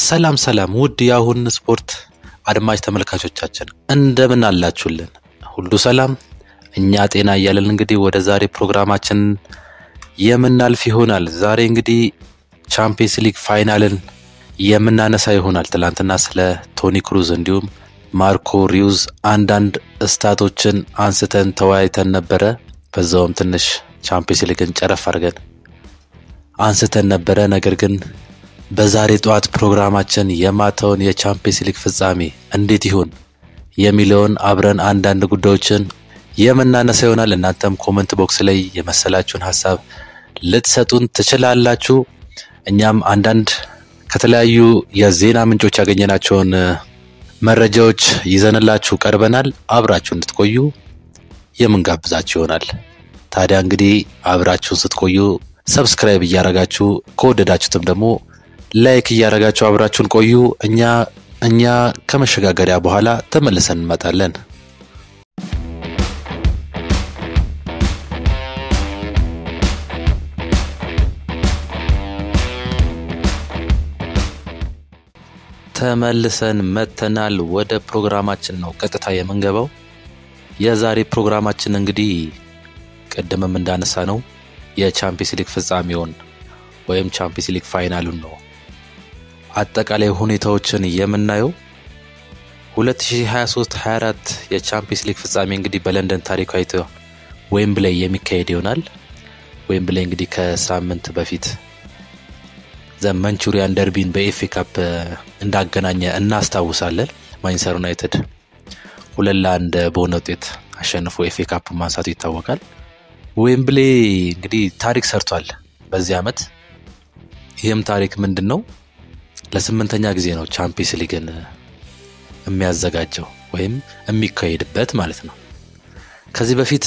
ሰላም ሰላም ውድ የአሁን ስፖርት አድማጭ ተመልካቾቻችን እንደምን አላችሁልን? ሁሉ ሰላም፣ እኛ ጤና እያለን እንግዲህ ወደ ዛሬ ፕሮግራማችን የምናልፍ ይሆናል። ዛሬ እንግዲህ ቻምፒየንስ ሊግ ፋይናልን የምናነሳ ይሆናል። ትላንትና ስለ ቶኒ ክሩዝ እንዲሁም ማርኮ ሪዩዝ አንዳንድ እስታቶችን አንስተን ተወያይተን ነበረ። በዛውም ትንሽ ቻምፒየንስ ሊግን ጨረፍ አድርገን አንስተን ነበረ። ነገር ግን በዛሬ ጠዋት ፕሮግራማችን የማታውን የቻምፒየንስ ሊግ ፍጻሜ እንዴት ይሆን የሚለውን አብረን አንዳንድ ጉዳዮችን የምናነሳ ይሆናል። እናንተም ኮመንት ቦክስ ላይ የመሰላችሁን ሀሳብ ልትሰጡን ትችላላችሁ። እኛም አንዳንድ ከተለያዩ የዜና ምንጮች ያገኘናቸውን መረጃዎች ይዘንላችሁ ቀርበናል። አብራችሁ እንድትቆዩ የምንጋብዛችሁ ይሆናል። ታዲያ እንግዲህ አብራችሁን ስትቆዩ ሰብስክራይብ እያረጋችሁ ከወደዳችሁትም ደግሞ ላይክ እያረጋችሁ አብራችሁን ቆዩ። እኛ እኛ ከመሸጋገሪያ በኋላ ተመልሰን እንመጣለን። ተመልሰን መተናል። ወደ ፕሮግራማችን ነው ቀጥታ የምንገባው። የዛሬ ፕሮግራማችን እንግዲህ ቅድምም እንዳነሳ ነው የቻምፒየንስ ሊግ ፍጻሜውን ወይም ቻምፒየንስ ሊግ ፋይናሉን ነው አጠቃላይ ሁኔታዎችን የምናየው። 2023-24 የቻምፒየንስ ሊግ ፍጻሜ እንግዲህ በለንደን ታሪካዊት ዌምብሌይ የሚካሄድ ይሆናል። ዌምብሌይ እንግዲህ ከሳምንት በፊት ዘመንቹሪያን ደርቢን በኤፌ ካፕ እንዳገናኘ እናስታውሳለን። ማንቸስተር ዩናይትድ ሁለት ለአንድ በሆነ ውጤት አሸንፎ ኤፌ ካፕ ማንሳቱ ይታወቃል። ዌምብሌ እንግዲህ ታሪክ ሰርቷል በዚህ ዓመት። ይህም ታሪክ ምንድን ነው? ለስምንተኛ ጊዜ ነው ቻምፒየንስ ሊግን የሚያዘጋጀው ወይም የሚካሄድበት ማለት ነው። ከዚህ በፊት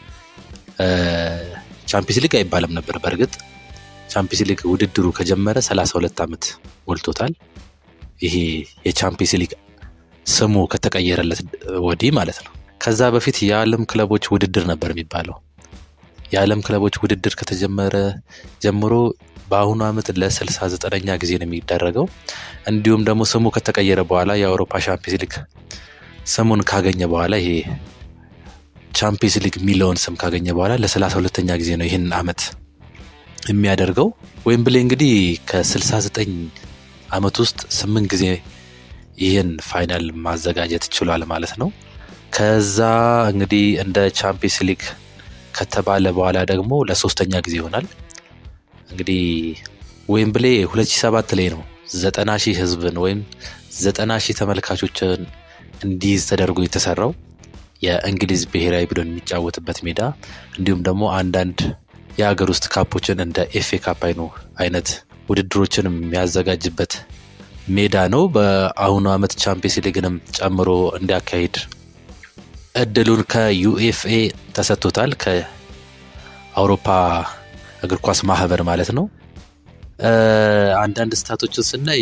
ቻምፒየንስ ሊግ አይባልም ነበር። በእርግጥ ቻምፒየንስ ሊግ ውድድሩ ከጀመረ 32 ዓመት ሞልቶታል። ይሄ የቻምፒየንስ ሊግ ስሙ ከተቀየረለት ወዲህ ማለት ነው። ከዛ በፊት የዓለም ክለቦች ውድድር ነበር የሚባለው። የዓለም ክለቦች ውድድር ከተጀመረ ጀምሮ በአሁኑ ዓመት ለ69ኛ ጊዜ ነው የሚደረገው። እንዲሁም ደግሞ ስሙ ከተቀየረ በኋላ የአውሮፓ ቻምፒየንስ ሊግ ስሙን ካገኘ በኋላ ይሄ ቻምፒየንስ ሊግ የሚለውን ስም ካገኘ በኋላ ለ32ኛ ጊዜ ነው ይህን ዓመት የሚያደርገው። ዌምብሌ እንግዲህ ከ69 ዓመት ውስጥ ስምንት ጊዜ ይህን ፋይናል ማዘጋጀት ችሏል ማለት ነው። ከዛ እንግዲህ እንደ ቻምፒየንስ ሊግ ከተባለ በኋላ ደግሞ ለሶስተኛ ጊዜ ይሆናል። እንግዲህ ዌምብሌ 2007 ላይ ነው ዘጠና ሺህ ህዝብን ወይም ዘጠና ሺህ ተመልካቾችን እንዲይዝ ተደርጎ የተሰራው የእንግሊዝ ብሔራዊ ቡድን የሚጫወትበት ሜዳ እንዲሁም ደግሞ አንዳንድ የሀገር ውስጥ ካፖችን እንደ ኤፌ ካፕ አይነት ውድድሮችን የሚያዘጋጅበት ሜዳ ነው። በአሁኑ ዓመት ቻምፒየንስ ሊግንም ጨምሮ እንዲያካሂድ እድሉን ከዩኤፍኤ ተሰጥቶታል። ከአውሮፓ እግር ኳስ ማህበር ማለት ነው። አንዳንድ ስታቶችን ስናይ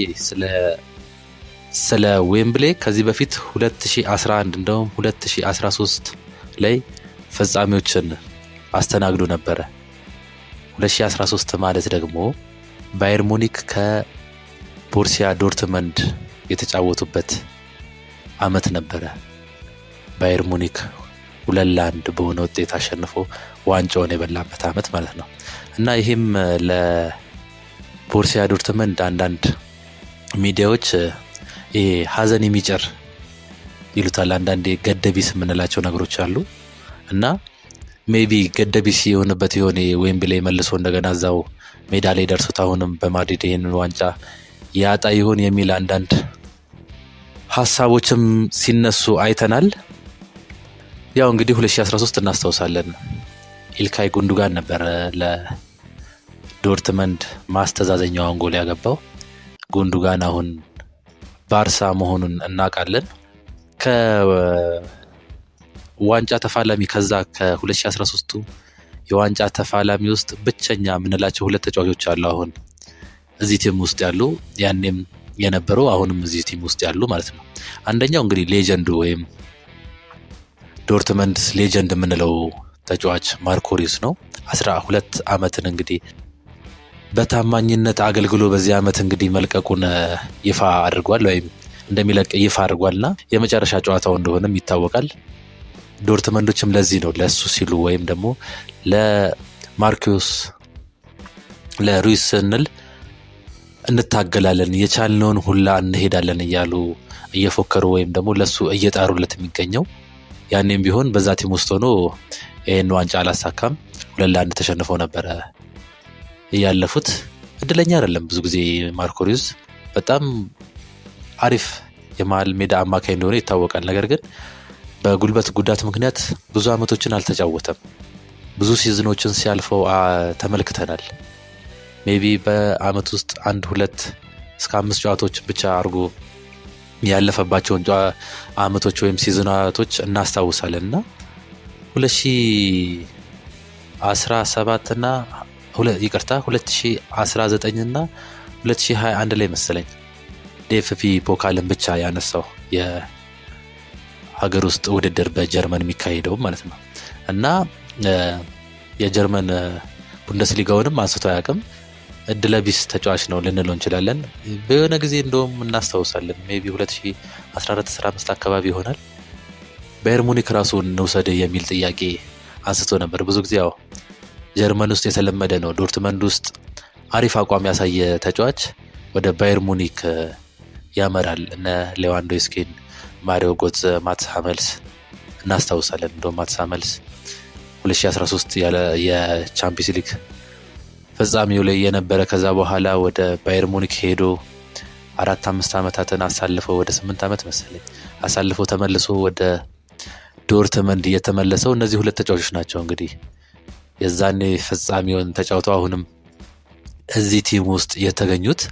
ስለ ዌምብሌ ከዚህ በፊት 2011 እንደውም 2013 ላይ ፍጻሜዎችን አስተናግዶ ነበረ። 2013 ማለት ደግሞ ባየር ሙኒክ ከቦርሲያ ዶርትመንድ የተጫወቱበት አመት ነበረ። ባየር ሙኒክ ሁለት ለአንድ በሆነ ውጤት አሸንፎ ዋንጫውን የበላበት አመት ማለት ነው እና ይህም ለቦርሲያ ዶርትመንድ አንዳንድ ሚዲያዎች ይሄ ሀዘን የሚጭር ይሉታል። አንዳንዴ ገደቢስ የምንላቸው ነገሮች አሉ እና ሜቢ ገደቢስ የሆነበት የሆነ ዌምብሌይ መልሶ እንደገና እዛው ሜዳ ላይ ደርሶት አሁንም በማድሪድ ይህንን ዋንጫ ያጣ ይሆን የሚል አንዳንድ ሀሳቦችም ሲነሱ አይተናል። ያው እንግዲህ 2013 እናስታውሳለን። ኢልካይ ጉንዱጋን ነበረ ለዶርትመንድ ማስተዛዘኛዋን ጎል ያገባው። ጉንዱጋን አሁን ባርሳ መሆኑን እናውቃለን። ከዋንጫ ተፋላሚ ከዛ ከ2013ቱ የዋንጫ ተፋላሚ ውስጥ ብቸኛ የምንላቸው ሁለት ተጫዋቾች አሉ። አሁን እዚህ ቲም ውስጥ ያሉ ያኔም የነበሩ አሁንም እዚህ ቲም ውስጥ ያሉ ማለት ነው። አንደኛው እንግዲህ ሌጀንዱ ወይም ዶርትመንድ ሌጀንድ የምንለው ተጫዋች ማርኮ ሪዩስ ነው። አስራ ሁለት ዓመትን እንግዲህ በታማኝነት አገልግሎ በዚህ ዓመት እንግዲህ መልቀቁን ይፋ አድርጓል ወይም እንደሚለቅ ይፋ አድርጓልና የመጨረሻ ጨዋታው እንደሆነም ይታወቃል። ዶርትመንዶችም ለዚህ ነው ለእሱ ሲሉ ወይም ደግሞ ለማርኪዮስ ለሩይስ ስንል እንታገላለን የቻልነውን ሁላ እንሄዳለን እያሉ እየፎከሩ ወይም ደግሞ ለሱ እየጣሩለት የሚገኘው ያኔም ቢሆን በዛ ቲም ውስጥ ሆኖ ይህን ዋንጫ አላሳካም። ሁለት ለአንድ ተሸንፈው ነበረ እያለፉት። እድለኛ አይደለም ብዙ ጊዜ ማርኮ ሩይስ በጣም አሪፍ የመሀል ሜዳ አማካይ እንደሆነ ይታወቃል። ነገር ግን በጉልበት ጉዳት ምክንያት ብዙ ዓመቶችን አልተጫወተም። ብዙ ሲዝኖችን ሲያልፈው ተመልክተናል። ሜቢ በአመት ውስጥ አንድ ሁለት እስከ አምስት ጨዋታዎችን ብቻ አድርጎ ያለፈባቸውን አመቶች ወይም ሲዝናቶች እናስታውሳለን እና ሁለት ሺ አስራ ሰባት ና ይቅርታ ሁለት ሺ አስራ ዘጠኝ ና ሁለት ሺ ሀያ አንድ ላይ መሰለኝ ዴፍፒ ፖካልን ብቻ ያነሳው የሀገር ውስጥ ውድድር በጀርመን የሚካሄደው ማለት ነው እና የጀርመን ቡንደስሊጋውንም አንስቶ አያውቅም። እድለቢስ ተጫዋች ነው ልንለው እንችላለን። በሆነ ጊዜ እንደውም እናስታውሳለን ሜይ ቢ 2014 አካባቢ ይሆናል ባየር ሙኒክ ራሱን እንውሰድ የሚል ጥያቄ አንስቶ ነበር። ብዙ ጊዜ ያው ጀርመን ውስጥ የተለመደ ነው። ዶርትመንድ ውስጥ አሪፍ አቋም ያሳየ ተጫዋች ወደ ባየር ሙኒክ ያመራል። እነ ሌዋንዶስኪን፣ ማሪዮ ጎትዘ፣ ማትስ ሀመልስ እናስታውሳለን። እንደውም ማትስ ሀመልስ 2013 የቻምፒየንስ ሊግ ፍጻሜው ላይ የነበረ ከዛ በኋላ ወደ ባየር ሙኒክ ሄዶ አራት አምስት ዓመታትን አሳልፈው ወደ ስምንት ዓመት መሰለኝ አሳልፈው ተመልሶ ወደ ዶርትመንድ እየተመለሰው እነዚህ ሁለት ተጫዋቾች ናቸው እንግዲህ የዛኔ ፍጻሜውን ተጫውተው አሁንም እዚህ ቲም ውስጥ የተገኙት።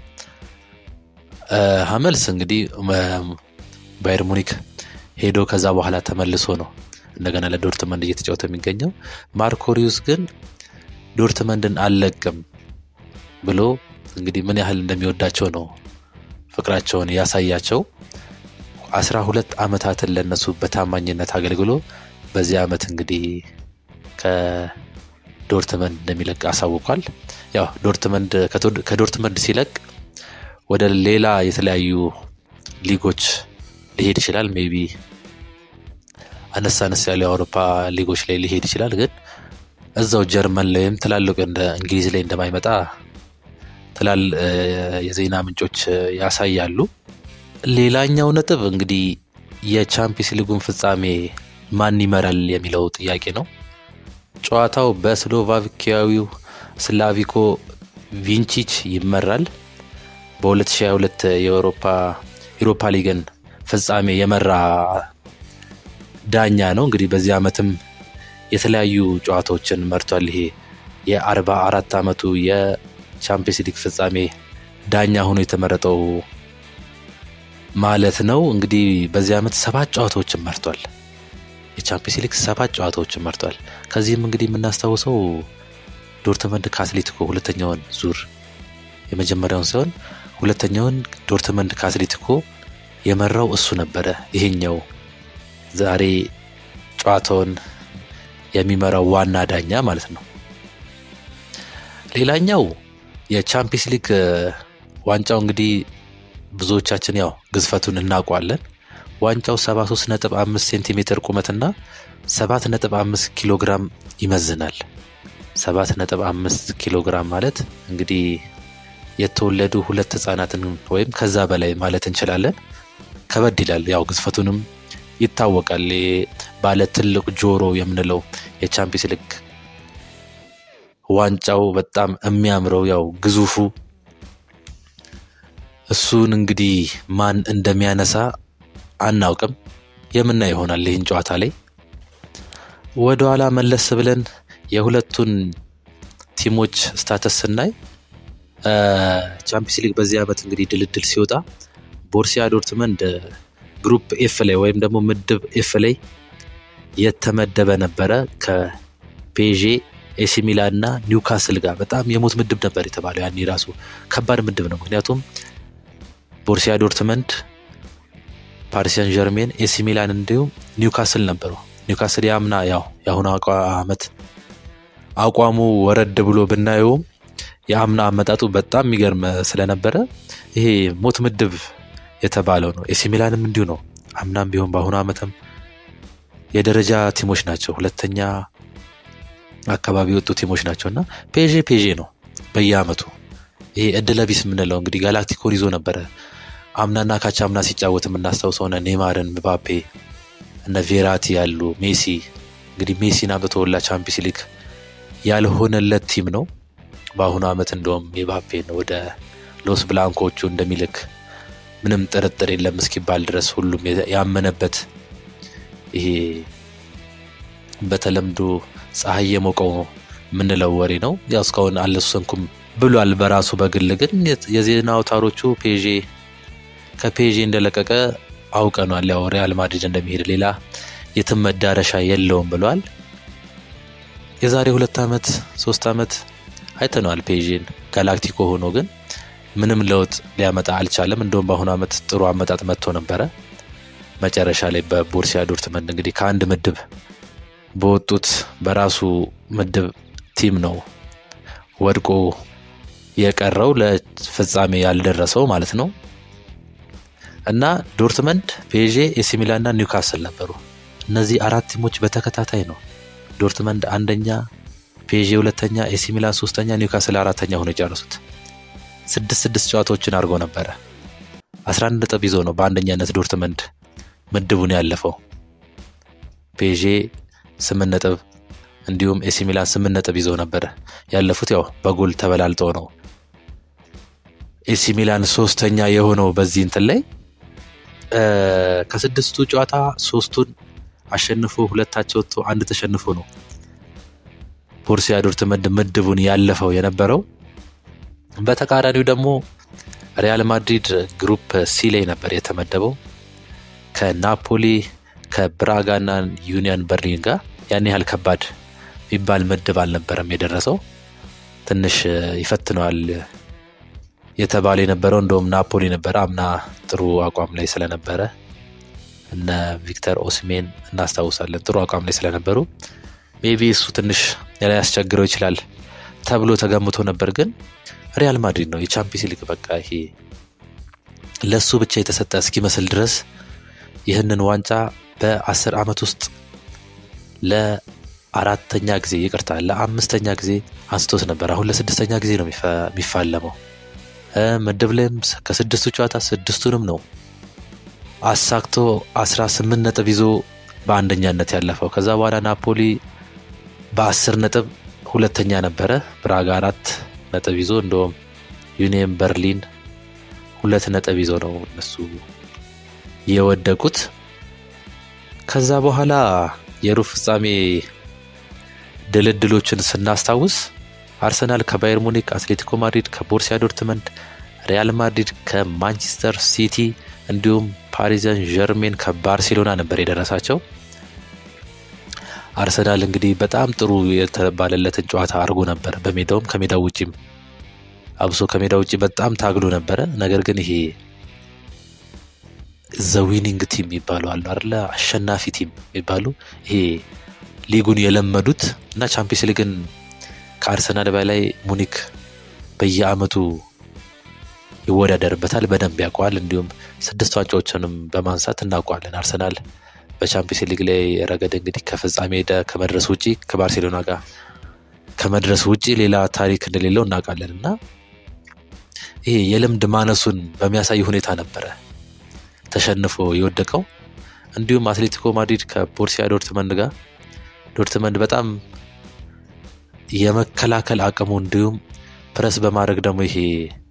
ሀመልስ እንግዲህ ባየር ሙኒክ ሄዶ ከዛ በኋላ ተመልሶ ነው እንደገና ለዶርትመንድ እየተጫወተ የሚገኘው። ማርኮሪዩስ ግን ዶርትመንድን አልለቅም ብሎ እንግዲህ ምን ያህል እንደሚወዳቸው ነው ፍቅራቸውን ያሳያቸው። አስራ ሁለት ዓመታትን ለነሱ በታማኝነት አገልግሎ በዚህ ዓመት እንግዲህ ከዶርትመንድ እንደሚለቅ አሳውቋል። ያው ዶርትመንድ ከዶርትመንድ ሲለቅ ወደ ሌላ የተለያዩ ሊጎች ሊሄድ ይችላል። ሜቢ አነስ አነስ ያሉ የአውሮፓ ሊጎች ላይ ሊሄድ ይችላል። ግን እዛው ጀርመን ላይም ትላልቅ እንደ እንግሊዝ ላይ እንደማይመጣ ትላል የዜና ምንጮች ያሳያሉ። ሌላኛው ነጥብ እንግዲህ የቻምፒየንስ ሊጉን ፍጻሜ ማን ይመራል የሚለው ጥያቄ ነው። ጨዋታው በስሎቫኪያዊው ስላቪኮ ቪንቺች ይመራል። በ2022 የአውሮፓ ዩሮፓ ሊግን ፍጻሜ የመራ ዳኛ ነው። እንግዲህ በዚህ ዓመትም የተለያዩ ጨዋታዎችን መርቷል። ይሄ የአርባ አራት ዓመቱ የቻምፒየንስ ሊግ ፍጻሜ ዳኛ ሆኖ የተመረጠው ማለት ነው። እንግዲህ በዚህ ዓመት ሰባት ጨዋታዎችን መርቷል። የቻምፒየንስ ሊግ ሰባት ጨዋታዎችን መርቷል። ከዚህም እንግዲህ የምናስታውሰው ዶርትመንድ ከአትሌቲኮ ሁለተኛውን ዙር የመጀመሪያውን ሲሆን ሁለተኛውን ዶርትመንድ ከአትሌቲኮ የመራው እሱ ነበረ። ይሄኛው ዛሬ ጨዋታውን የሚመራው ዋና ዳኛ ማለት ነው። ሌላኛው የቻምፒየንስ ሊግ ዋንጫው እንግዲህ ብዙዎቻችን ያው ግዝፈቱን እናውቋለን። ዋንጫው 73.5 ሴንቲሜትር ቁመትና 7.5 ኪሎ ግራም ይመዝናል። 7.5 ኪሎ ግራም ማለት እንግዲህ የተወለዱ ሁለት ህጻናትን ወይም ከዛ በላይ ማለት እንችላለን። ከበድ ይላል። ያው ግዝፈቱንም ይታወቃል። ባለ ትልቅ ጆሮ የምንለው የቻምፒየንስ ሊግ ዋንጫው በጣም የሚያምረው ያው ግዙፉ እሱን እንግዲህ ማን እንደሚያነሳ አናውቅም። የምናይ ይሆናል ይህን ጨዋታ ላይ ወደ ኋላ መለስ ብለን የሁለቱን ቲሞች ስታተስ ስናይ ቻምፒየንስ ሊግ በዚህ ዓመት እንግዲህ ድልድል ሲወጣ ቦርሲያ ዶርትመንድ ግሩፕ ኤፍ ላይ ወይም ደግሞ ምድብ ኤፍ ላይ የተመደበ ነበረ ከፔዤ ኤሲ ሚላን እና ኒውካስል ጋር በጣም የሞት ምድብ ነበር የተባለው። ያኔ ራሱ ከባድ ምድብ ነው። ምክንያቱም ቦርሲያ ዶርትመንድ፣ ፓሪሲያን ጀርሜን፣ ኤሲ ሚላን እንዲሁም ኒውካስል ነበሩ። ኒውካስል ያምና ያው የአሁኑ ዓመት አቋሙ ወረድ ብሎ ብናየውም የአምና አመጣጡ በጣም የሚገርም ስለነበረ ይሄ ሞት ምድብ የተባለው ነው። ኤሲ ሚላንም እንዲሁ ነው። አምናም ቢሆን በአሁኑ ዓመትም የደረጃ ቲሞች ናቸው። ሁለተኛ አካባቢ የወጡ ቲሞች ናቸው እና ፔዤ ፔዤ ነው በየአመቱ ይሄ እድለቢስ የምንለው እንግዲህ ጋላክቲኮን ይዞ ነበረ አምናና ካቻ አምና ሲጫወት የምናስታውሰው ሆነ ኔማርን፣ ምባፔ፣ እነ ቬራቲ ያሉ ሜሲ እንግዲህ ሜሲን አምጥቶላ ቻምፒየንስ ሊግ ያልሆነለት ቲም ነው። በአሁኑ ዓመት እንደውም ምባፔን ወደ ሎስ ብላንኮቹ እንደሚልክ ምንም ጥርጥር የለም እስኪባል ድረስ ሁሉም ያመነበት ይሄ በተለምዶ ፀሐይ የሞቀው የምንለው ወሬ ነው። ያው እስካሁን አልወሰንኩም ብሏል በራሱ በግል ግን የዜና አውታሮቹ ፔዤ ከፔዤ እንደለቀቀ አውቀኗል። ያው ሪያል ማድሪድ እንደሚሄድ ሌላ የትም መዳረሻ የለውም ብሏል። የዛሬ ሁለት ዓመት ሶስት ዓመት አይተነዋል ፔዤን ጋላክቲኮ ሆኖ ግን ምንም ለውጥ ሊያመጣ አልቻለም። እንደውም በአሁኑ ዓመት ጥሩ አመጣጥ መጥቶ ነበረ። መጨረሻ ላይ በቦርሲያ ዶርትመንድ እንግዲህ ከአንድ ምድብ በወጡት በራሱ ምድብ ቲም ነው ወድቆ የቀረው ለፍጻሜ ያልደረሰው ማለት ነው። እና ዶርትመንድ፣ ፔዤ፣ ኤሲ ሚላን እና ኒውካስል ነበሩ። እነዚህ አራት ቲሞች በተከታታይ ነው ዶርትመንድ አንደኛ፣ ፔዤ ሁለተኛ፣ ኤሲ ሚላን ሶስተኛ፣ ኒውካስል አራተኛ ሆኖ የጨረሱት። ስድስት ስድስት ጨዋታዎችን አድርጎ ነበረ። አስራ አንድ ነጥብ ይዞ ነው በአንደኛነት ዶርትመንድ ምድቡን ያለፈው። ፔዤ ስምንት ነጥብ እንዲሁም ኤሲ ሚላን ስምንት ነጥብ ይዘው ነበረ ያለፉት። ያው በጎል ተበላልጠው ነው ኤሲ ሚላን ሶስተኛ የሆነው በዚህ እንትን ላይ ከስድስቱ ጨዋታ ሶስቱን አሸንፎ ሁለታቸው ወጥቶ አንድ ተሸንፎ ነው ቦርሲያ ዶርትመንድ ምድቡን ያለፈው የነበረው። በተቃራኒው ደግሞ ሪያል ማድሪድ ግሩፕ ሲ ላይ ነበር የተመደበው ከናፖሊ ከብራጋና ዩኒየን በርሊን ጋር ያን ያህል ከባድ የሚባል ምድብ አልነበረም የደረሰው። ትንሽ ይፈትነዋል የተባለ የነበረው እንደውም ናፖሊ ነበረ። አምና ጥሩ አቋም ላይ ስለነበረ እነ ቪክተር ኦስሜን እናስታውሳለን። ጥሩ አቋም ላይ ስለነበሩ ሜቢ እሱ ትንሽ ሊያስቸግረው ይችላል ተብሎ ተገምቶ ነበር። ግን ሪያል ማድሪድ ነው የቻምፒየንስ ሊግ በቃ ይሄ ለእሱ ብቻ የተሰጠ እስኪመስል ድረስ ይህንን ዋንጫ በአስር ዓመት ውስጥ ለአራተኛ ጊዜ ይቅርታ ለአምስተኛ ጊዜ አንስቶት ነበር። አሁን ለስድስተኛ ጊዜ ነው የሚፋለመው። ምድብ ላይም ከስድስቱ ጨዋታ ስድስቱንም ነው አሳክቶ አስራ ስምንት ነጥብ ይዞ በአንደኛነት ያለፈው። ከዛ በኋላ ናፖሊ በአስር ነጥብ ሁለተኛ ነበረ። ብራጋ አራት ነጥብ ይዞ እንደውም ዩኒየን በርሊን ሁለት ነጥብ ይዞ ነው እነሱ የወደቁት። ከዛ በኋላ የሩብ ፍጻሜ ድልድሎችን ስናስታውስ አርሰናል ከባየር ሙኒክ፣ አትሌቲኮ ማድሪድ ከቦርሲያ ዶርትመንድ፣ ሪያል ማድሪድ ከማንቸስተር ሲቲ እንዲሁም ፓሪዘን ጀርሜን ከባርሴሎና ነበር የደረሳቸው። አርሰናል እንግዲህ በጣም ጥሩ የተባለለትን ጨዋታ አድርጎ ነበር። በሜዳውም ከሜዳው ውጭም አብሶ ከሜዳው ውጭ በጣም ታግሎ ነበረ። ነገር ግን ይሄ ዘዊኒንግ ቲም የሚባሉ አሉ አይደለ? አሸናፊ ቲም የሚባሉ ይሄ ሊጉን የለመዱት እና ቻምፒየንስ ሊግን ከአርሰናል በላይ ሙኒክ በየአመቱ ይወዳደርበታል፣ በደንብ ያውቀዋል። እንዲሁም ስድስት ዋንጫዎችንም በማንሳት እናውቀዋለን። አርሰናል በቻምፒየንስ ሊግ ላይ ረገድ እንግዲህ ከፍጻሜ ሄደ ከመድረስ ውጪ ከባርሴሎና ጋር ከመድረስ ውጪ ሌላ ታሪክ እንደሌለው እናውቃለን እና ይሄ የልምድ ማነሱን በሚያሳይ ሁኔታ ነበረ ተሸንፎ የወደቀው። እንዲሁም አትሌቲኮ ማድሪድ ከቦርሲያ ዶርትመንድ ጋር ዶርትመንድ በጣም የመከላከል አቅሙ እንዲሁም ፕረስ በማድረግ ደግሞ ይሄ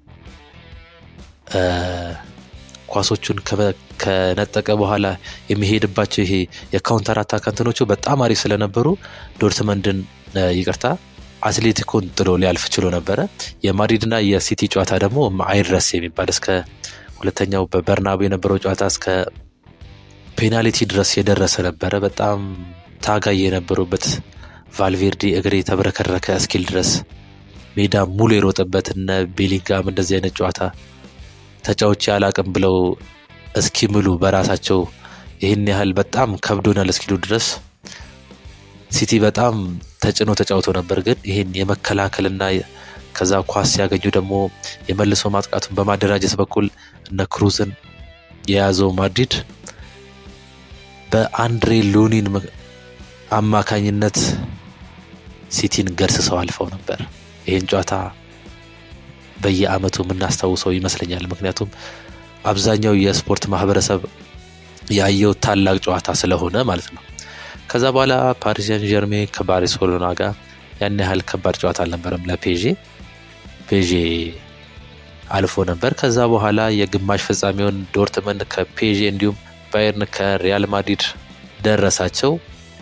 ኳሶቹን ከነጠቀ በኋላ የሚሄድባቸው ይሄ የካውንተር አታክ እንትኖቹ በጣም አሪፍ ስለነበሩ ዶርትመንድን ይቅርታ አትሌቲኮን ጥሎ ሊያልፍ ችሎ ነበረ። የማድሪድና የሲቲ ጨዋታ ደግሞ አይድረስ የሚባል እስከ ሁለተኛው በበርናቡ የነበረው ጨዋታ እስከ ፔናልቲ ድረስ የደረሰ ነበረ። በጣም ታጋይ የነበሩበት ቫልቬርዲ እግሬ የተብረከረከ እስኪል ድረስ ሜዳ ሙሉ የሮጠበት እነ ቤሊንጋም እንደዚህ አይነት ጨዋታ ተጫዎች አላቅም ብለው እስኪምሉ በራሳቸው ይህን ያህል በጣም ከብዶናል እስኪሉ ድረስ ሲቲ በጣም ተጭኖ ተጫውቶ ነበር። ግን ይህን የመከላከልና ከዛ ኳስ ሲያገኙ ደግሞ የመልሶ ማጥቃቱን በማደራጀት በኩል እነ ክሩዝን የያዘው ማድሪድ በአንድሬ ሉኒን አማካኝነት ሲቲን ገርስሰው አልፈው ነበር። ይህን ጨዋታ በየአመቱ የምናስታውሰው ይመስለኛል። ምክንያቱም አብዛኛው የስፖርት ማህበረሰብ ያየው ታላቅ ጨዋታ ስለሆነ ማለት ነው። ከዛ በኋላ ፓሪሲያን ጀርሜ ከባርሴሎና ጋር ያን ያህል ከባድ ጨዋታ አልነበረም ለፔዤ ፔዤ አልፎ ነበር። ከዛ በኋላ የግማሽ ፍጻሜውን ዶርትመንድ ከፔዤ እንዲሁም ባየርን ከሪያል ማድሪድ ደረሳቸው።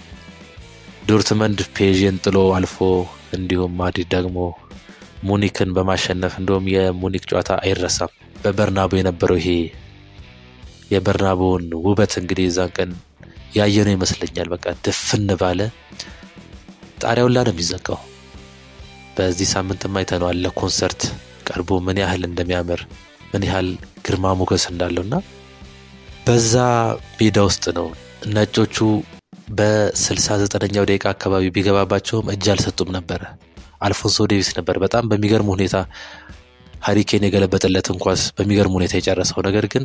ዶርትመንድ ፔዥን ጥሎ አልፎ እንዲሁም ማድሪድ ደግሞ ሙኒክን በማሸነፍ እንዲሁም የሙኒክ ጨዋታ አይረሳም። በበርናቦ የነበረው ይሄ የበርናቦውን ውበት እንግዲህ የዛን ቀን ያየነው ይመስለኛል። በቃ ድፍን ባለ ጣሪያውን ላ ነው የሚዘጋው። በዚህ ሳምንትም አይተነዋል። ለኮንሰርት ቀርቦ ምን ያህል እንደሚያምር ምን ያህል ግርማ ሞገስ እንዳለው እና በዛ ሜዳ ውስጥ ነው ነጮቹ በ69ኛው ደቂቃ አካባቢ ቢገባባቸውም እጅ አልሰጡም ነበረ። አልፎንሶ ዴቪስ ነበር በጣም በሚገርም ሁኔታ ሀሪኬን የገለበጠለትን ኳስ በሚገርም ሁኔታ የጨረሰው። ነገር ግን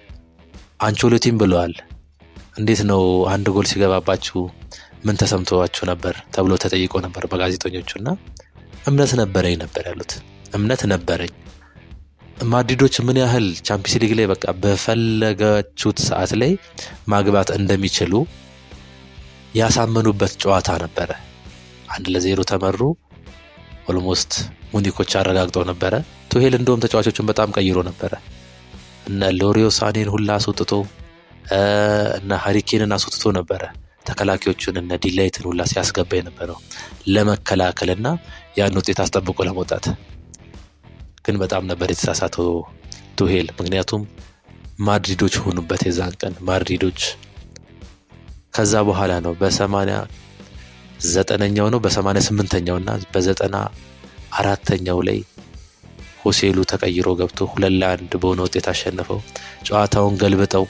አንቾሎቲም ብለዋል፣ እንዴት ነው አንድ ጎል ሲገባባችሁ ምን ተሰምተዋችሁ ነበር ተብሎ ተጠይቆ ነበር በጋዜጠኞቹ እና እምነት ነበረኝ ነበር ያሉት። እምነት ነበረኝ ማድሪዶች ምን ያህል ቻምፒየንስ ሊግ ላይ በቃ በፈለጋችሁት ሰዓት ላይ ማግባት እንደሚችሉ ያሳመኑበት ጨዋታ ነበረ። አንድ ለዜሮ ተመሩ። ኦልሞስት ሙኒኮች አረጋግጠው ነበረ። ቱሄል እንደውም ተጫዋቾችን በጣም ቀይሮ ነበረ። እነ ሎሪዮ ሳኔን ሁላ አስወጥቶ እነ ሀሪኬንን አስወጥቶ ነበረ። ተከላካዮቹን እነ ዲላይትን ሁላ ሲያስገባ የነበረው ለመከላከልና ያን ውጤት አስጠብቆ ለመውጣት ግን በጣም ነበር የተሳሳተው ቱሄል። ምክንያቱም ማድሪዶች ሆኑበት የዛን ቀን ማድሪዶች። ከዛ በኋላ ነው በሰማንያ ዘጠነኛው ነው በሰማንያ ስምንተኛው እና በዘጠና አራተኛው ላይ ሆሴሉ ተቀይሮ ገብቶ ሁለት ለአንድ በሆነ ውጤት አሸንፈው ጨዋታውን ገልብጠው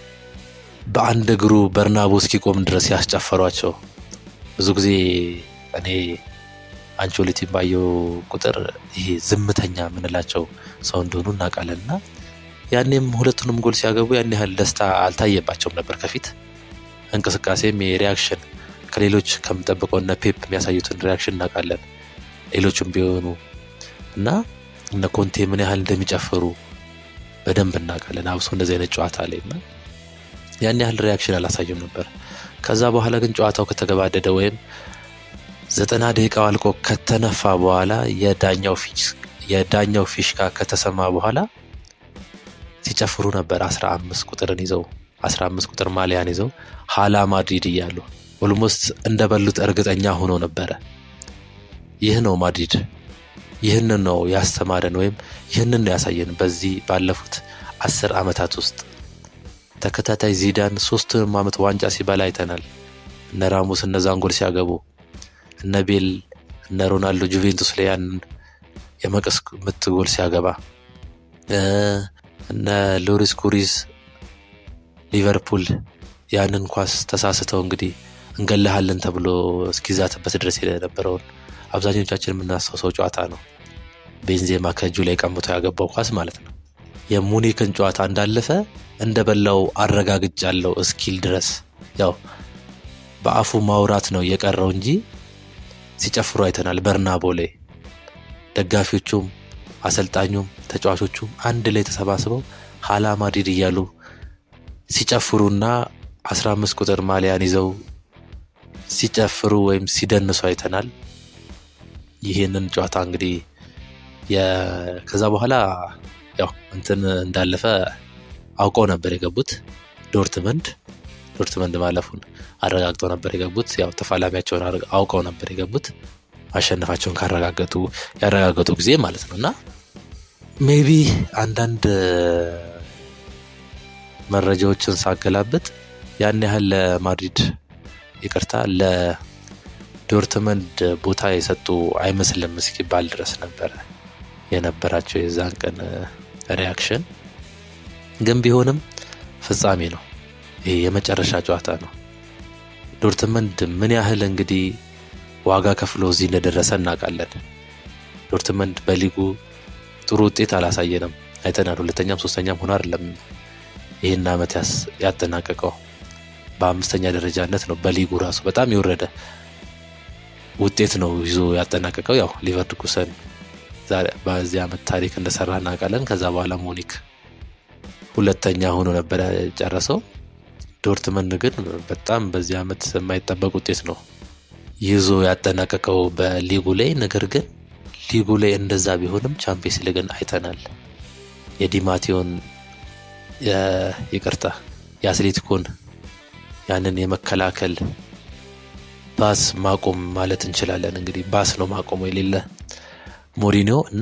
በአንድ እግሩ በርናቦ እስኪቆም ድረስ ያስጨፈሯቸው። ብዙ ጊዜ እኔ አንቾሎቲን ባየው ቁጥር ይሄ ዝምተኛ የምንላቸው ሰው እንደሆኑ እናውቃለን እና ያኔም ሁለቱንም ጎል ሲያገቡ ያን ያህል ደስታ አልታየባቸውም ነበር። ከፊት እንቅስቃሴም የሪያክሽን ከሌሎች ከምጠብቀው እነ ፔፕ የሚያሳዩትን ሪያክሽን እናውቃለን። ሌሎችም ቢሆኑ እና እነ ኮንቴ ምን ያህል እንደሚጨፍሩ በደንብ እናውቃለን። አብሶ እንደዚህ አይነት ጨዋታ ላይ እና ያን ያህል ሪያክሽን አላሳዩም ነበር። ከዛ በኋላ ግን ጨዋታው ከተገባደደ ወይም ዘጠና ደቂቃው አልቆ ከተነፋ በኋላ የዳኛው ፊሽካ ከተሰማ በኋላ ሲጨፍሩ ነበር። አስራ አምስት ቁጥርን ይዘው አስራ አምስት ቁጥር ማሊያን ይዘው ሀላ ማድሪድ እያሉ ኦልሞስት እንደበሉት እርግጠኛ ሆኖ ነበረ። ይህ ነው ማድሪድ፣ ይህንን ነው ያስተማረን ወይም ይህንን ነው ያሳየን። በዚህ ባለፉት አስር ዓመታት ውስጥ ተከታታይ ዚዳን ሶስቱንም ዓመት ዋንጫ ሲበላ አይተናል። እነ ራሞስ እነዛን ጎል ሲያገቡ እነ ቤል እነ ሮናልዶ ጁቬንቱስ ላይ ያንን የመቀስ ምት ጎል ሲያገባ እነ ሎሪስ ኩሪስ ሊቨርፑል ያንን ኳስ ተሳስተው እንግዲህ እንገላሃለን ተብሎ እስኪዛትበት ድረስ የነበረውን አብዛኞቻችን የምናስታውሰው ጨዋታ ነው። ቤንዜማ ከእጁ ላይ ቀምቶ ያገባው ኳስ ማለት ነው። የሙኒክን ጨዋታ እንዳለፈ እንደ በላው አረጋግጫለሁ እስኪል ድረስ ያው በአፉ ማውራት ነው የቀረው እንጂ ሲጨፍሩ አይተናል። በርናቦ ላይ ደጋፊዎቹም አሰልጣኙም ተጫዋቾቹም አንድ ላይ ተሰባስበው ሀላ ማድሪድ እያሉ ሲጨፍሩና አስራ አምስት ቁጥር ማሊያን ይዘው ሲጨፍሩ ወይም ሲደንሱ አይተናል። ይህንን ጨዋታ እንግዲህ ከዛ በኋላ ያው እንትን እንዳለፈ አውቀው ነበር የገቡት ዶርትመንድ ዶርትመንድ ማለፉን አረጋግጠው ነበር የገቡት። ያው ተፋላሚያቸውን አውቀው ነበር የገቡት ማሸነፋቸውን ካረጋገጡ ያረጋገጡ ጊዜ ማለት ነው። እና ሜቢ አንዳንድ መረጃዎችን ሳገላብጥ ያን ያህል ለማድሪድ ይቅርታ ለዶርትመንድ ቦታ የሰጡ አይመስልም እስኪባል ድረስ ነበረ የነበራቸው የዛን ቀን ሪያክሽን። ግን ቢሆንም ፍጻሜ ነው። ይሄ የመጨረሻ ጨዋታ ነው። ዶርትመንድ ምን ያህል እንግዲህ ዋጋ ከፍሎ እዚህ እንደደረሰ እናውቃለን። ዶርትመንድ በሊጉ ጥሩ ውጤት አላሳየንም፣ አይተናል። ሁለተኛም ሶስተኛም ሆኖ አይደለም ይህን ዓመት ያጠናቀቀው በአምስተኛ ደረጃነት ነው። በሊጉ ራሱ በጣም የወረደ ውጤት ነው ይዞ ያጠናቀቀው። ያው ሊቨርኩሰን በዚህ ዓመት ታሪክ እንደሰራ እናውቃለን። ከዛ በኋላ ሙኒክ ሁለተኛ ሆኖ ነበረ ጨረሰው። ዶርትመንድ ግን በጣም በዚህ ዓመት የማይጠበቅ ውጤት ነው ይዞ ያጠናቀቀው በሊጉ ላይ። ነገር ግን ሊጉ ላይ እንደዛ ቢሆንም ቻምፒየንስ ሊግን አይተናል። የዲማቴዮን ይቅርታ የአትሌቲኮን ያንን የመከላከል ባስ ማቆም ማለት እንችላለን። እንግዲህ ባስ ነው ማቆሙ የሌለ ሞሪኒዮ እና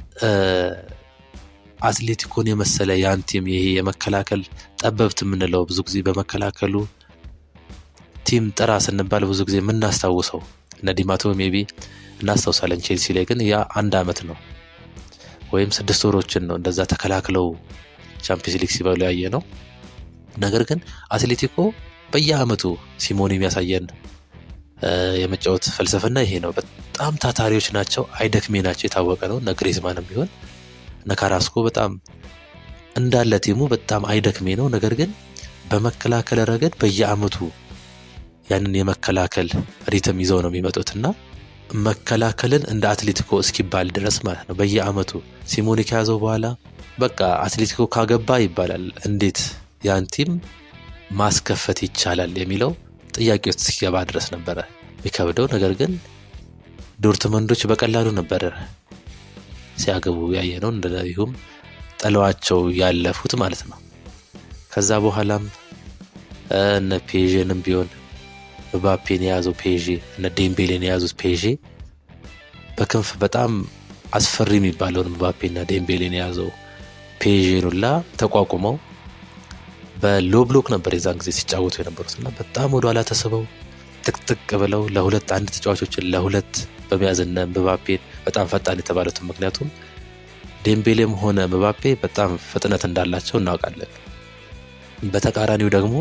አትሌቲኮን የመሰለ ያን ቲም ይሄ የመከላከል ጠበብት የምንለው ብዙ ጊዜ በመከላከሉ ቲም ጥራ ስንባል ብዙ ጊዜ የምናስታውሰው እነ ዲማቶ ሜቢ እናስታውሳለን። ቼልሲ ላይ ግን ያ አንድ አመት ነው ወይም ስድስት ወሮችን ነው እንደዛ ተከላክለው ቻምፒየንስ ሊግ ሲበሉ ያየ ነው። ነገር ግን አትሌቲኮ በየአመቱ ሲሞኒ የሚያሳየን የመጫወት ፍልስፍና ይሄ ነው። በጣም ታታሪዎች ናቸው፣ አይደክሜ ናቸው፣ የታወቀ ነው። እነ ግሪዝማንም ቢሆን እነ ካራስኮ በጣም እንዳለ ቲሙ በጣም አይደክሜ ነው። ነገር ግን በመከላከል ረገድ በየአመቱ ያንን የመከላከል ሪትም ይዘው ነው የሚመጡት እና መከላከልን እንደ አትሌቲኮ እስኪባል ድረስ ማለት ነው። በየአመቱ ሲሞኒ ከያዘው በኋላ በቃ አትሌቲኮ ካገባ ይባላል። እንዴት ያን ቲም ማስከፈት ይቻላል የሚለው ጥያቄ ውስጥ እስኪገባ ድረስ ነበረ የሚከብደው። ነገር ግን ዶርትመንዶች በቀላሉ ነበረ ሲያገቡ ያየ ነው። እንደዚሁም ጥለዋቸው ያለፉት ማለት ነው። ከዛ በኋላም እነ ፔዥንም ቢሆን ምባፔን የያዘው ፔዤ እነ ዴምቤሌን የያዙት ፔዤ በክንፍ በጣም አስፈሪ የሚባለውን ምባፔና ዴምቤሌን የያዘው ፔዤን ሁላ ተቋቁመው በሎ ብሎክ ነበር የዛን ጊዜ ሲጫወቱ የነበሩት እና በጣም ወደ ኋላ ተስበው ጥቅጥቅ ብለው ለሁለት አንድ ተጫዋቾችን ለሁለት በመያዝነ ምባፔን በጣም ፈጣን የተባሉትን ምክንያቱም ዴምቤሌም ሆነ ምባፔ በጣም ፍጥነት እንዳላቸው እናውቃለን። በተቃራኒው ደግሞ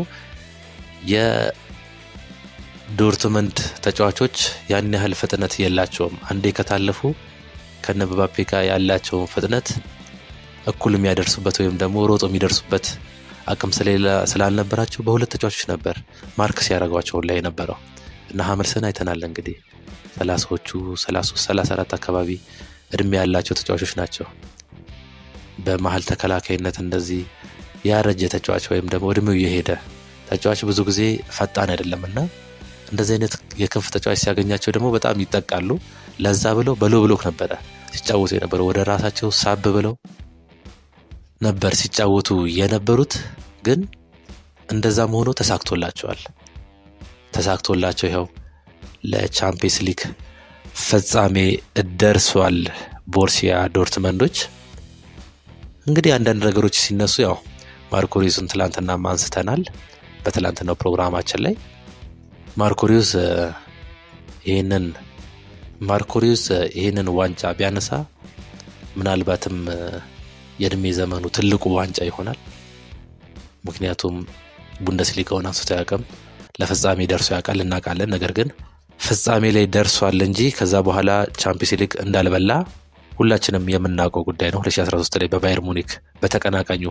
የዶርትመንድ ተጫዋቾች ያን ያህል ፍጥነት የላቸውም። አንዴ ከታለፉ ከነ ምባፔ ጋር ያላቸውን ፍጥነት እኩል የሚያደርሱበት ወይም ደግሞ ሮጦ የሚደርሱበት አቅም ስላልነበራቸው በሁለት ተጫዋቾች ነበር ማርክ ሲያደርጓቸው ላይ የነበረው እና ሀመልሰን አይተናል። እንግዲህ ሰላሳዎቹ ሰላሳ ሶስት ሰላሳ አራት አካባቢ እድሜ ያላቸው ተጫዋቾች ናቸው። በመሀል ተከላካይነት እንደዚህ ያረጀ ተጫዋች ወይም ደግሞ እድሜው የሄደ ተጫዋች ብዙ ጊዜ ፈጣን አይደለም እና እንደዚህ አይነት የክንፍ ተጫዋች ሲያገኛቸው ደግሞ በጣም ይጠቃሉ። ለዛ ብለው በሎ ብሎክ ነበረ ሲጫወቱ የነበረው ወደ ራሳቸው ሳብ ብለው ነበር ሲጫወቱ የነበሩት። ግን እንደዛም ሆኖ ተሳክቶላቸዋል። ተሳክቶላቸው ይኸው ለቻምፒየንስ ሊግ ፍጻሜ ደርሷል። ቦርሲያ ዶርትመንዶች እንግዲህ አንዳንድ ነገሮች ሲነሱ ያው ማርኮሪዩስን ትላንትና አንስተናል። በትላንትናው ፕሮግራማችን ላይ ማርኮሪዩስ ይህንን ማርኮሪዩስ ይህንን ዋንጫ ቢያነሳ ምናልባትም የእድሜ ዘመኑ ትልቁ ዋንጫ ይሆናል። ምክንያቱም ቡንደስሊጋውን አንስቶ ያውቅም ለፍጻሜ ደርሶ ያውቃል እናውቃለን። ነገር ግን ፍጻሜ ላይ ደርሷል እንጂ ከዛ በኋላ ቻምፒየንስ ሊግ እንዳልበላ ሁላችንም የምናውቀው ጉዳይ ነው። 2013 ላይ በባየር ሙኒክ በተቀናቃኙ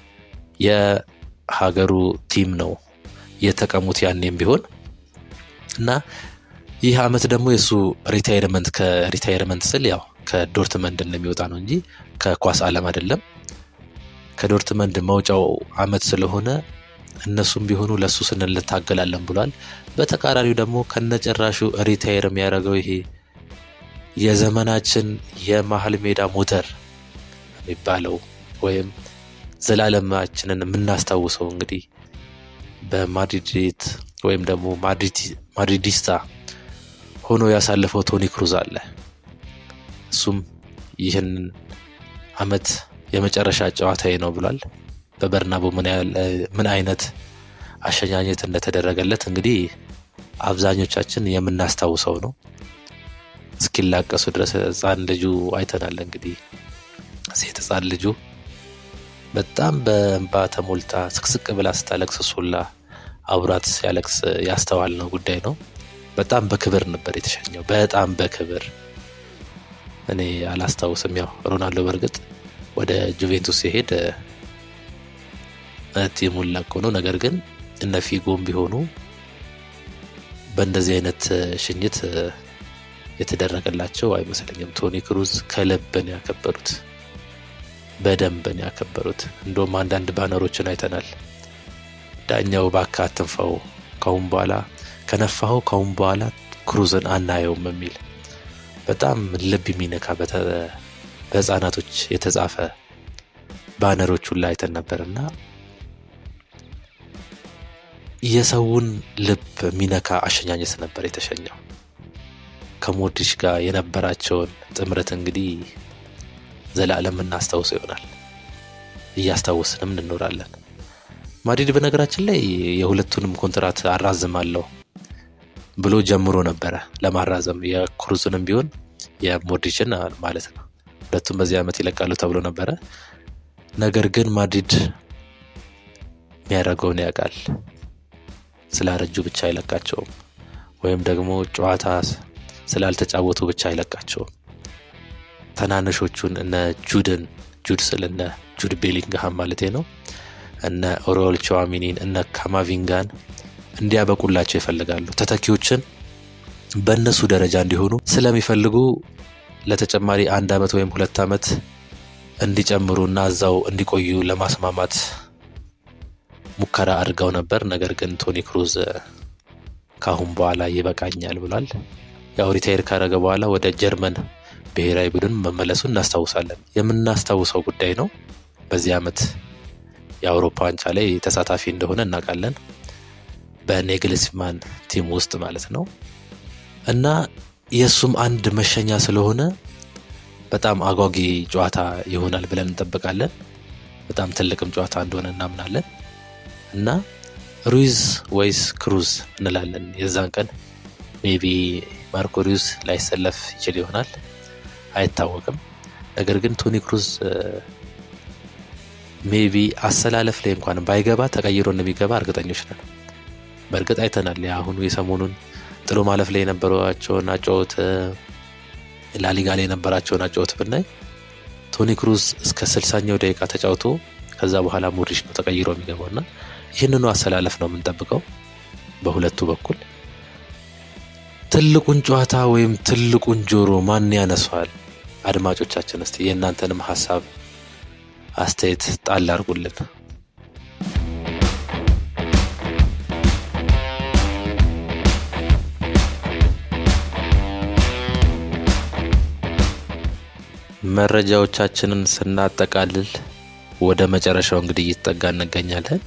የሀገሩ ቲም ነው የተቀሙት ያኔም ቢሆን እና ይህ አመት ደግሞ የእሱ ሪታይርመንት ከሪታይርመንት ስል ያው ከዶርትመንድ እንደሚወጣ ነው እንጂ ከኳስ ዓለም አይደለም። ከዶርትመንድ መውጫው አመት ስለሆነ እነሱም ቢሆኑ ለእሱ ስንል እንታገላለን ብሏል። በተቃራኒው ደግሞ ከነጭራሹ ሪታይር የሚያደርገው ይሄ የዘመናችን የመሀል ሜዳ ሞተር የሚባለው ወይም ዘላለማችንን የምናስታውሰው እንግዲህ በማድሪድ ወይም ደግሞ ማድሪዲስታ ሆኖ ያሳለፈው ቶኒ ክሩዝ አለ። እሱም ይህን አመት የመጨረሻ ጨዋታዬ ነው ብሏል። በበርናቦ ምን አይነት አሸኛኘት እንደተደረገለት እንግዲህ አብዛኞቻችን የምናስታውሰው ነው። እስኪላቀሱ ድረስ ህፃን ልጁ አይተናል። እንግዲህ ሴት ህፃን ልጁ በጣም በእንባ ተሞልታ ስቅስቅ ብላ ስታለቅስ ሱላ አብራት ሲያለቅስ ያስተዋል ነው ጉዳይ ነው። በጣም በክብር ነበር የተሸኘው። በጣም በክብር እኔ አላስታውስም። ያው ሮናልዶ በእርግጥ ወደ ጁቬንቱስ ሲሄድ ቲሙን ለቆ ነው። ነገር ግን እነ ፊጎም ቢሆኑ በእንደዚህ አይነት ሽኝት የተደረገላቸው አይመስለኝም። ቶኒ ክሩዝ ከልብን ያከበሩት በደንብን ያከበሩት። እንደውም አንዳንድ ባነሮችን አይተናል። ዳኛው እባክህ አትንፋው፣ ካሁን በኋላ ከነፋኸው ካሁን በኋላ ክሩዝን አናየውም የሚል በጣም ልብ የሚነካ በህፃናቶች የተጻፈ ባነሮቹን ላይ አይተን ነበር እና የሰውን ልብ የሚነካ አሸኛኘት ነበር የተሸኘው። ከሞድሪች ጋር የነበራቸውን ጥምረት እንግዲህ ዘላለም እናስታውሰው ይሆናል። እያስታወስንም እንኖራለን። ማድሪድ በነገራችን ላይ የሁለቱንም ኮንትራት አራዝማለሁ ብሎ ጀምሮ ነበረ ለማራዘም የክሩዝንም ቢሆን የሞድሪችን ማለት ነው። ሁለቱም በዚህ ዓመት ይለቃሉ ተብሎ ነበረ። ነገር ግን ማድሪድ የሚያደርገውን ያውቃል። ስላረጁ ብቻ አይለቃቸውም፣ ወይም ደግሞ ጨዋታ ስላልተጫወቱ ብቻ አይለቃቸውም። ተናነሾቹን እነ ጁድን ጁድ ስል እነ ጁድ ቤሊንግሃም ማለቴ ነው እነ ኦሮል ቸዋሚኒን እነ ካማቪንጋን እንዲያበቁላቸው ይፈልጋሉ። ተተኪዎችን በእነሱ ደረጃ እንዲሆኑ ስለሚፈልጉ ለተጨማሪ አንድ ዓመት ወይም ሁለት ዓመት እንዲጨምሩ እና እዛው እንዲቆዩ ለማስማማት ሙከራ አድርገው ነበር። ነገር ግን ቶኒ ክሩዝ ካሁን በኋላ ይበቃኛል ብሏል። ያው ሪታይር ካረገ በኋላ ወደ ጀርመን ብሔራዊ ቡድን መመለሱ እናስታውሳለን። የምናስታውሰው ጉዳይ ነው። በዚህ ዓመት የአውሮፓ ዋንጫ ላይ ተሳታፊ እንደሆነ እናውቃለን። በኔግልስማን ቲም ውስጥ ማለት ነው እና የእሱም አንድ መሸኛ ስለሆነ በጣም አጓጊ ጨዋታ ይሆናል ብለን እንጠብቃለን። በጣም ትልቅም ጨዋታ እንደሆነ እናምናለን እና ሩይዝ ወይስ ክሩዝ እንላለን። የዛን ቀን ሜቢ ማርኮ ሩይዝ ላይሰለፍ ይችል ይሆናል አይታወቅም። ነገር ግን ቶኒ ክሩዝ ሜቢ አሰላለፍ ላይ እንኳን ባይገባ ተቀይሮ እንደሚገባ እርግጠኞች ነን። በእርግጥ አይተናል። የአሁኑ የሰሞኑን ጥሎ ማለፍ ላይ የነበሯቸውን አጫወት ላሊጋ ላይ የነበራቸውን አጫወት ብናይ ቶኒ ክሩዝ እስከ ስልሳኛው ደቂቃ ተጫውቶ ከዛ በኋላ ሞድሪች ነው ተቀይሮ የሚገባው እና ይህንኑ አሰላለፍ ነው የምንጠብቀው በሁለቱ በኩል። ትልቁን ጨዋታ ወይም ትልቁን ጆሮ ማን ያነሷል? አድማጮቻችን እስቲ የእናንተንም ሀሳብ አስተያየት ጣል አድርጉልን። መረጃዎቻችንን ስናጠቃልል ወደ መጨረሻው እንግዲህ እየተጠጋ እንገኛለን።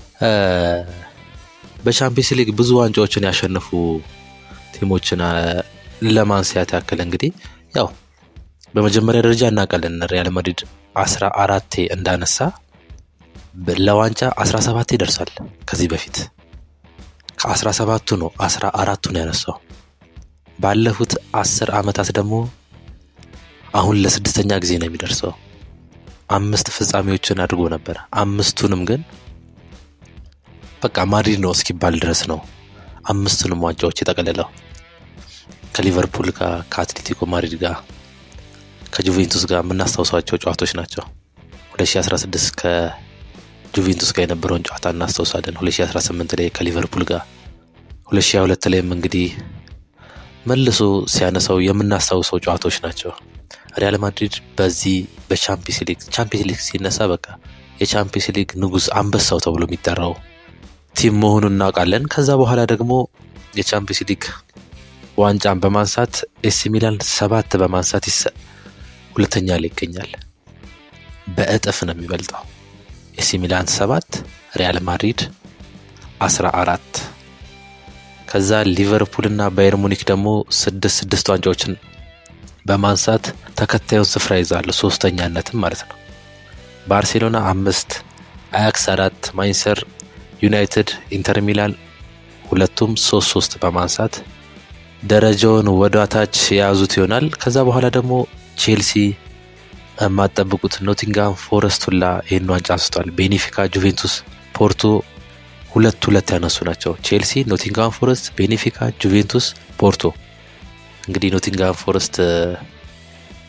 በቻምፒየንስ ሊግ ብዙ ዋንጫዎችን ያሸነፉ ቲሞችን ለማንሳት ያክል እንግዲህ ያው በመጀመሪያ ደረጃ እናውቃለን ሪያል ማድሪድ አስራ አራቴ እንዳነሳ ለዋንጫ አስራ ሰባቴ ደርሷል። ከዚህ በፊት ከአስራ ሰባቱ ነው አስራ አራቱን ያነሳው። ባለፉት አስር ዓመታት ደግሞ አሁን ለስድስተኛ ጊዜ ነው የሚደርሰው። አምስት ፍጻሜዎችን አድርጎ ነበር። አምስቱንም ግን በቃ ማድሪድ ነው እስኪባል ድረስ ነው አምስቱንም ዋንጫዎች የጠቀለለው ከሊቨርፑል ጋር፣ ከአትሌቲኮ ማድሪድ ጋር፣ ከጁቬንቱስ ጋር የምናስታውሷቸው ጨዋታዎች ናቸው። 2016 ከጁቬንቱስ ጋር የነበረውን ጨዋታ እናስታውሳለን። 2018 ላይ ከሊቨርፑል ጋር፣ 2022 ላይም እንግዲህ መልሶ ሲያነሳው የምናስታውሰው ጨዋታዎች ናቸው። ሪያል ማድሪድ በዚህ በቻምፒየንስ ሊግ ቻምፒየንስ ሊግ ሲነሳ በቃ የቻምፒየንስ ሊግ ንጉሥ አንበሳው ተብሎ የሚጠራው ቲም መሆኑን እናውቃለን። ከዛ በኋላ ደግሞ የቻምፒየንስ ሊግ ዋንጫን በማንሳት ኤሲ ሚላን ሰባት በማንሳት ሁለተኛ ላይ ይገኛል። በእጥፍ ነው የሚበልጠው። ኤሲ ሚላን ሰባት ሪያል ማድሪድ አስራ አራት ከዛ ሊቨርፑል እና ባየር ሙኒክ ደግሞ ስድስት ስድስት ዋንጫዎችን በማንሳት ተከታዩን ስፍራ ይዛሉ፣ ሶስተኛነትም ማለት ነው። ባርሴሎና አምስት፣ አያክስ አራት፣ ማንቸስተር ዩናይትድ፣ ኢንተር ሚላን ሁለቱም ሶስት ሶስት በማንሳት ደረጃውን ወደ ታች የያዙት ይሆናል። ከዛ በኋላ ደግሞ ቼልሲ የማጠብቁት ኖቲንግሃም ፎረስት ሁላ ይህን ዋንጫ አንስቷል። ቤኔፊካ፣ ጁቬንቱስ፣ ፖርቶ ሁለት ሁለት ያነሱ ናቸው። ቼልሲ፣ ኖቲንግሃም ፎረስት፣ ቤኔፊካ፣ ጁቬንቱስ፣ ፖርቶ። እንግዲህ ኖቲንግሃም ፎረስት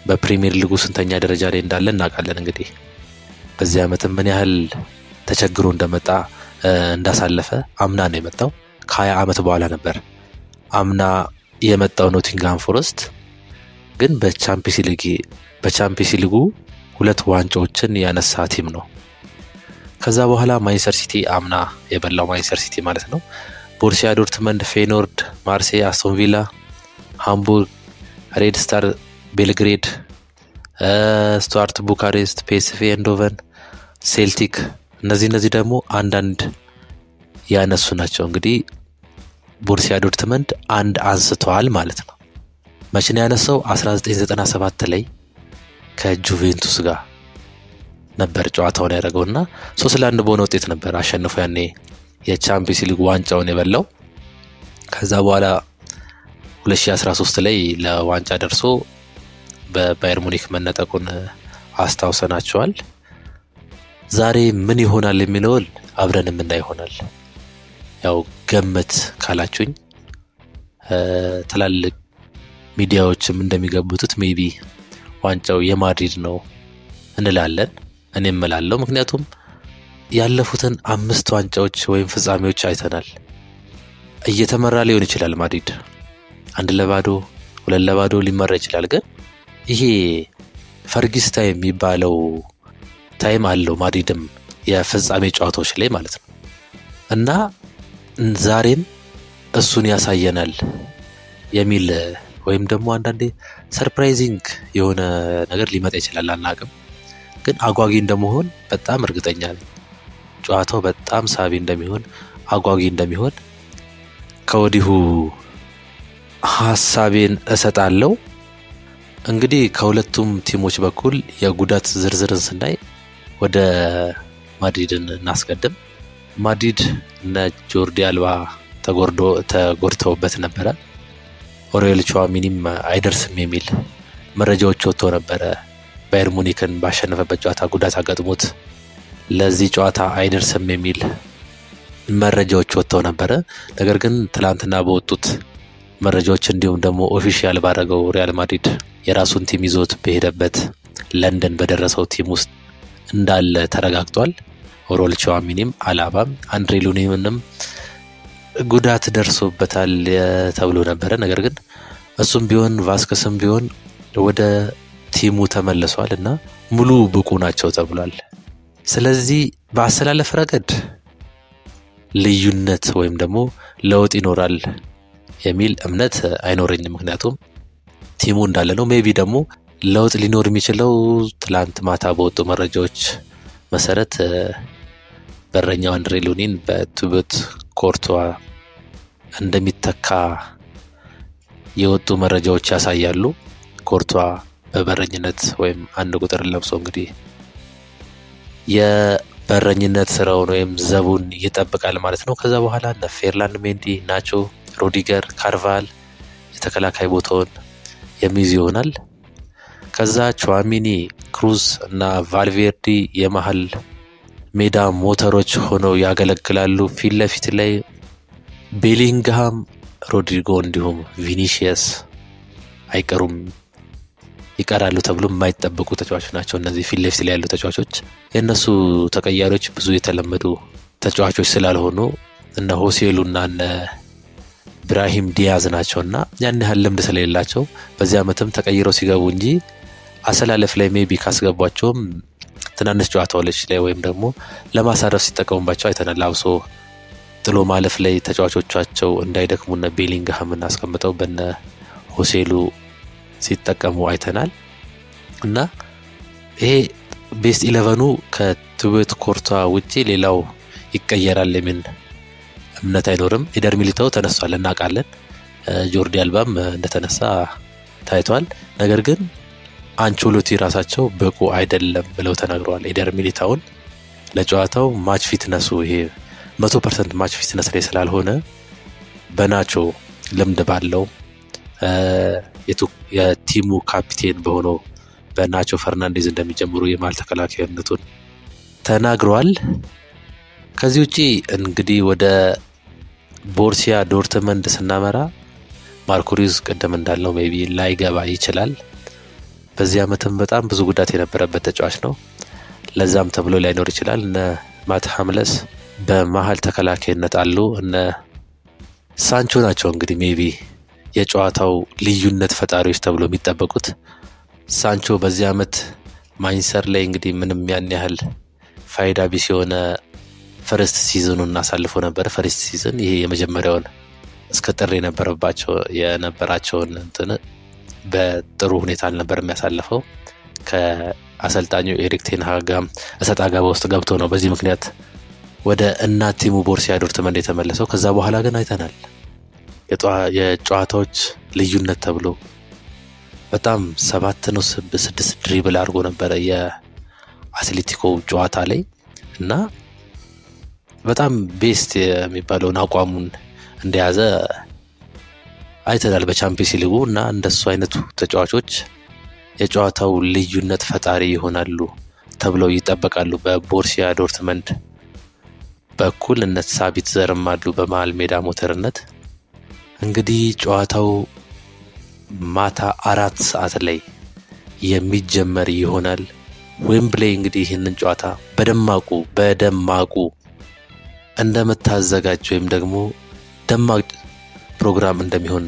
በፕሪሚየር ሊጉ ስንተኛ ደረጃ ላይ እንዳለ እናውቃለን። እንግዲህ በዚህ ዓመትም ምን ያህል ተቸግሮ እንደመጣ እንዳሳለፈ አምና ነው የመጣው። ከሀያ ዓመት በኋላ ነበር አምና የመጣው ኖቲንግሃም ፎረስት ግን በቻምፒየንስ ሊጉ ሁለት ዋንጫዎችን ያነሳ ቲም ነው። ከዛ በኋላ ማንቸስተር ሲቲ አምና የበላው ማንቸስተር ሲቲ ማለት ነው። ቦሩሲያ ዶርትመንድ፣ ፌኖርድ፣ ማርሴይ፣ አስቶን ቪላ፣ ሃምቡርግ፣ ሬድ ስታር ቤልግሬድ፣ ስቱዋርት ቡካሬስት፣ ፒኤስቪ ኤንዶቨን፣ ሴልቲክ እነዚህ እነዚህ ደግሞ አንዳንድ ያነሱ ናቸው። እንግዲህ ቦሩሲያ ዶርትመንድ አንድ አንስተዋል ማለት ነው። መቼ ነው ያነሳው? 1997 ላይ ከጁቬንቱስ ጋር ነበር ጨዋታውን ያደረገው እና ሶስት ለአንድ በሆነ ውጤት ነበር አሸንፎ ያኔ የቻምፒየንስ ሊግ ዋንጫውን የበላው። ከዛ በኋላ 2013 ላይ ለዋንጫ ደርሶ በባየር ሙኒክ መነጠቁን አስታውሰናቸዋል። ዛሬ ምን ይሆናል የሚለውን አብረን የምናይ ይሆናል። ያው ገመት ካላችሁኝ ትላልቅ ሚዲያዎችም እንደሚገቡትት ሜቢ ዋንጫው የማድሪድ ነው እንላለን። እኔ እምላለሁ። ምክንያቱም ያለፉትን አምስት ዋንጫዎች ወይም ፍጻሜዎች አይተናል። እየተመራ ሊሆን ይችላል ማድሪድ አንድ ለባዶ ሁለት ለባዶ ሊመራ ይችላል። ግን ይሄ ፈርጊስ ታይም የሚባለው ታይም አለው ማድሪድም የፍጻሜ ጨዋታዎች ላይ ማለት ነው እና ዛሬም እሱን ያሳየናል የሚል ወይም ደግሞ አንዳንዴ ሰርፕራይዚንግ የሆነ ነገር ሊመጣ ይችላል፣ አናቅም። ግን አጓጊ እንደመሆን በጣም እርግጠኛ ነኝ። ጨዋታው በጣም ሳቢ እንደሚሆን አጓጊ እንደሚሆን ከወዲሁ ሀሳቤን እሰጣለሁ። እንግዲህ ከሁለቱም ቲሞች በኩል የጉዳት ዝርዝርን ስናይ ወደ ማድሪድን እናስቀድም። ማድሪድ እነ ጆርዲ አልባ ተጎድተውበት ነበረ። ኦሬል ቹዋሚኒም አይደርስም የሚል መረጃዎች ወጥቶ ነበረ። ባየር ሙኒክን ባሸነፈበት ጨዋታ ጉዳት አጋጥሞት ለዚህ ጨዋታ አይደርስም የሚል መረጃዎች ወጥተው ነበረ። ነገር ግን ትላንትና በወጡት መረጃዎች እንዲሁም ደግሞ ኦፊሻል ባደረገው ሪያል ማድሪድ የራሱን ቲም ይዞት በሄደበት ለንደን በደረሰው ቲም ውስጥ እንዳለ ተረጋግጧል። ኦሮል ቸዋሚኒም አላባም አንድሬ ሉኒምንም ጉዳት ደርሶበታል ተብሎ ነበረ። ነገር ግን እሱም ቢሆን ቫስከስም ቢሆን ወደ ቲሙ ተመልሷል እና ሙሉ ብቁ ናቸው ተብሏል። ስለዚህ በአሰላለፍ ረገድ ልዩነት ወይም ደግሞ ለውጥ ይኖራል የሚል እምነት አይኖረኝም። ምክንያቱም ቲሙ እንዳለ ነው። ሜቢ ደግሞ ለውጥ ሊኖር የሚችለው ትላንት ማታ በወጡ መረጃዎች መሰረት በረኛው አንድሬ ሉኒን በቱበት ኮርቷ እንደሚተካ የወጡ መረጃዎች ያሳያሉ። ኮርቷ በበረኝነት ወይም አንድ ቁጥር ለብሶ እንግዲህ የበረኝነት ስራውን ወይም ዘቡን ይጠብቃል ማለት ነው። ከዛ በኋላ እነ ፌርላንድ ሜንዲ፣ ናቾ፣ ሮዲገር፣ ካርቫል የተከላካይ ቦታውን የሚይዝ ይሆናል። ከዛ ቹዋሚኒ፣ ክሩዝ እና ቫልቬርዲ የመሀል ሜዳ ሞተሮች ሆነው ያገለግላሉ። ፊት ለፊት ላይ ቤሊንግሃም፣ ሮድሪጎ እንዲሁም ቪኒሺየስ አይቀሩም ይቀራሉ ተብሎ የማይጠበቁ ተጫዋቾች ናቸው። እነዚህ ፊት ለፊት ላይ ያሉ ተጫዋቾች የእነሱ ተቀያሪዎች ብዙ የተለመዱ ተጫዋቾች ስላልሆኑ እነ ሆሴሉ እና እነ ብራሂም ዲያዝ ናቸው እና ያን ያህል ልምድ ስለሌላቸው በዚህ ዓመትም ተቀይረው ሲገቡ እንጂ አሰላለፍ ላይ ሜቢ ካስገቧቸውም ትናንሽ ጨዋታዎች ላይ ወይም ደግሞ ለማሳረፍ ሲጠቀሙባቸው አይተናል። አብሶ ጥሎ ማለፍ ላይ ተጫዋቾቻቸው እንዳይደክሙና ቤሊንግሃምን አስቀምጠው በነ ሆሴሉ ሲጠቀሙ አይተናል እና ይሄ ቤስት ኢለቨኑ ከትዌት ኮርቷ ውጪ ሌላው ይቀየራል የሚል እምነት አይኖርም። ኢደር ሚሊታው ተነስቷል እናውቃለን። ጆርዲ አልባም እንደተነሳ ታይቷል። ነገር ግን አንቾሎቲ ራሳቸው ብቁ አይደለም ብለው ተናግረዋል። ኢደር ሚሊታውን ለጨዋታው ማች ፊትነሱ ይሄ መቶ ፐርሰንት ማች ፊትነስ ላይ ስላልሆነ በናቾ ልምድ ባለው የቲሙ ካፒቴን በሆነው በናቾ ፈርናንዴዝ እንደሚጀምሩ የመሀል ተከላካይነቱን ተናግረዋል። ከዚህ ውጪ እንግዲህ ወደ ቦርሲያ ዶርትመንድ ስናመራ ማርኮ ሩይዝ ቅድም እንዳለው ሜቢ ላይገባ ይችላል። በዚህ ዓመትም በጣም ብዙ ጉዳት የነበረበት ተጫዋች ነው። ለዛም ተብሎ ላይኖር ይችላል። እነ ማት ሀምለስ በመሀል ተከላካይነት አሉ። እነ ሳንቾ ናቸው እንግዲህ ሜቢ የጨዋታው ልዩነት ፈጣሪዎች ተብሎ የሚጠበቁት። ሳንቾ በዚህ ዓመት ማንቸስተር ላይ እንግዲህ ምንም ያን ያህል ፋይዳ ቢስ የሆነ ፈርስት ሲዝኑን አሳልፎ ነበር። ፈርስት ሲዝን ይሄ የመጀመሪያውን እስከ ጥር የነበረባቸው የነበራቸውን እንትን በጥሩ ሁኔታ አልነበር የሚያሳልፈው። ከአሰልጣኙ ኤሪክ ቴን ሃግ ጋር እሰጥ አገባ ውስጥ ገብቶ ነው በዚህ ምክንያት ወደ እናት ቲሙ ቦሩሲያ ዶርትመንድ የተመለሰው። ከዛ በኋላ ግን አይተናል የጨዋታዎች ልዩነት ተብሎ በጣም ሰባት ነው ስድስት ድሪብል አድርጎ ነበረ የአትሌቲኮ ጨዋታ ላይ እና በጣም ቤስት የሚባለውን አቋሙን እንደያዘ አይተናል በቻምፒየንስ ሊጉ እና እንደሱ አይነቱ ተጫዋቾች የጨዋታው ልዩነት ፈጣሪ ይሆናሉ ተብለው ይጠበቃሉ። በቦርሲያ ዶርትመንድ በኩል እነ ሳቢት ዘርም አሉ በመሀል ሜዳ ሞተርነት። እንግዲህ ጨዋታው ማታ አራት ሰዓት ላይ የሚጀመር ይሆናል። ዌምብሌይ እንግዲህ ይህንን ጨዋታ በደማቁ በደማቁ እንደምታዘጋጅ ወይም ደግሞ ደማቅ ፕሮግራም እንደሚሆን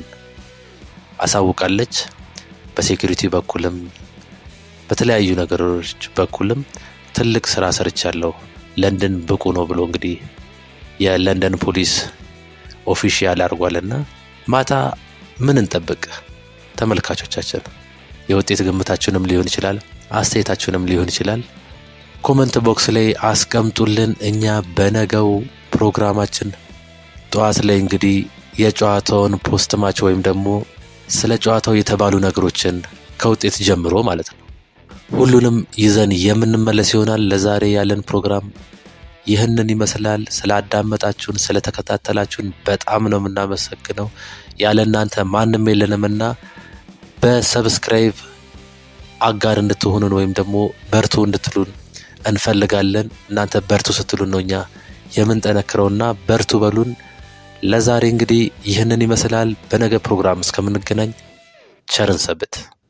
አሳውቃለች። በሴኩሪቲ በኩልም በተለያዩ ነገሮች በኩልም ትልቅ ስራ ሰርቻለሁ፣ ለንደን ብቁ ነው ብሎ እንግዲህ የለንደን ፖሊስ ኦፊሻል አድርጓልና ማታ ምን እንጠብቅ? ተመልካቾቻችን የውጤት ግምታችንም ሊሆን ይችላል፣ አስተያየታችንም ሊሆን ይችላል። ኮመንት ቦክስ ላይ አስቀምጡልን። እኛ በነገው ፕሮግራማችን ጠዋት ላይ እንግዲህ የጨዋታውን ፖስት ማች ወይም ደግሞ ስለ ጨዋታው የተባሉ ነገሮችን ከውጤት ጀምሮ ማለት ነው ሁሉንም ይዘን የምንመለስ ይሆናል። ለዛሬ ያለን ፕሮግራም ይህንን ይመስላል። ስላዳመጣችሁን፣ ስለተከታተላችሁን በጣም ነው የምናመሰግነው። ያለ እናንተ ማንም የለንምና በሰብስክራይብ አጋር እንድትሆኑን ወይም ደግሞ በርቱ እንድትሉን እንፈልጋለን። እናንተ በርቱ ስትሉን ነው እኛ የምንጠነክረውና በርቱ በሉን። ለዛሬ እንግዲህ ይህንን ይመስላል። በነገ ፕሮግራም እስከምንገናኝ ቸርን ሰብት